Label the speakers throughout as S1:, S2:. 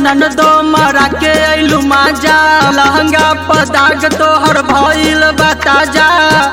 S1: ननदो मरा के अइलू माजा लहंगा पदाग तोहर भइल बताजा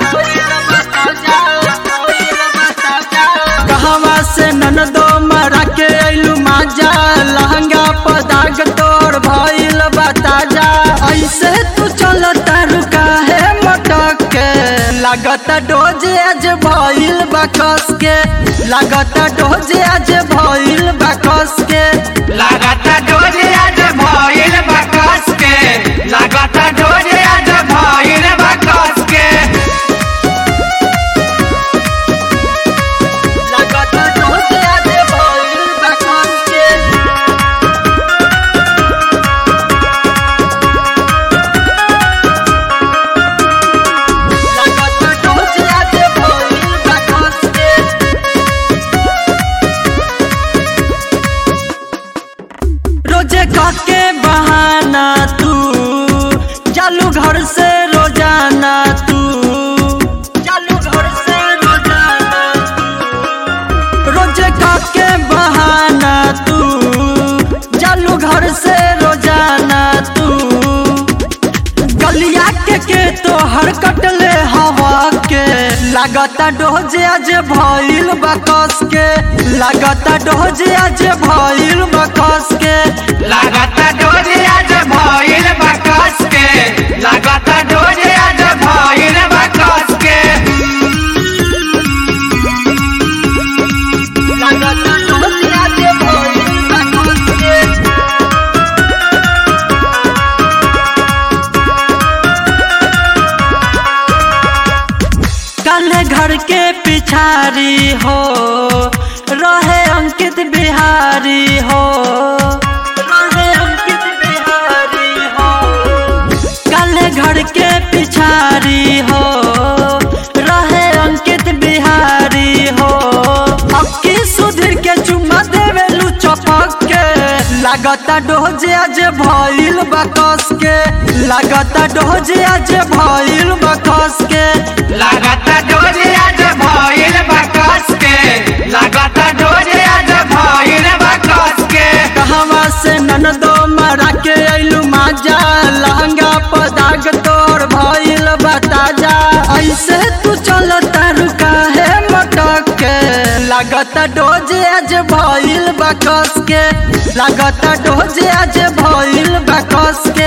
S1: कहवा से ननदो मरा के अइलू माजा लहंगा पदाग तोहर भइल बताजा ऐसे तू चल तारू काहे मटक के लागत डोज आज भइल बकस के लागत डोज आज भइल बकस के
S2: लागता डोरे आज भइल बा कस के लागता डोरे आज भइल बा कस के
S1: लागत डोज आज भइल बकस के लागत डोज आज भइल बकस के रोजे काके बहाना तू चालू घर से रोजाना तू चालू घर से रोजाना तू रोजे काके बहाना तू चालू घर से रोजाना तू गलिया के के तो हर कटले हवा के लागता डोजे आज भइल बकस के लागता डोजे आज भइल बकस के
S2: लागता डोरे आज भइल बा कस के लागता डोरे आज भइल बा कस के
S1: लागता डोजे आज भइल बकस के काले घर के पिछारी हो रहे अंकित बिहारी हो रहे अंकित बिहारी हो काले घर के पिछारी हो रहे अंकित बिहारी हो अक्की सुधीर के चुम्मा देवे लू चपक के लागता डोजे आज भइल बकस के लागता डोजे आज भइल बकस के
S2: लागता डोरे आज भइल बा कस के लागता डोरे आज भइल बा कस के
S1: कहवा से ननदो मरा के अइलू माजा लहंगा पदाग तोर भइल बताजा ऐसे तू चल तारू काहे मटक के लागता डोजे आज भइल बकस के लागता डोजे आज भइल बकस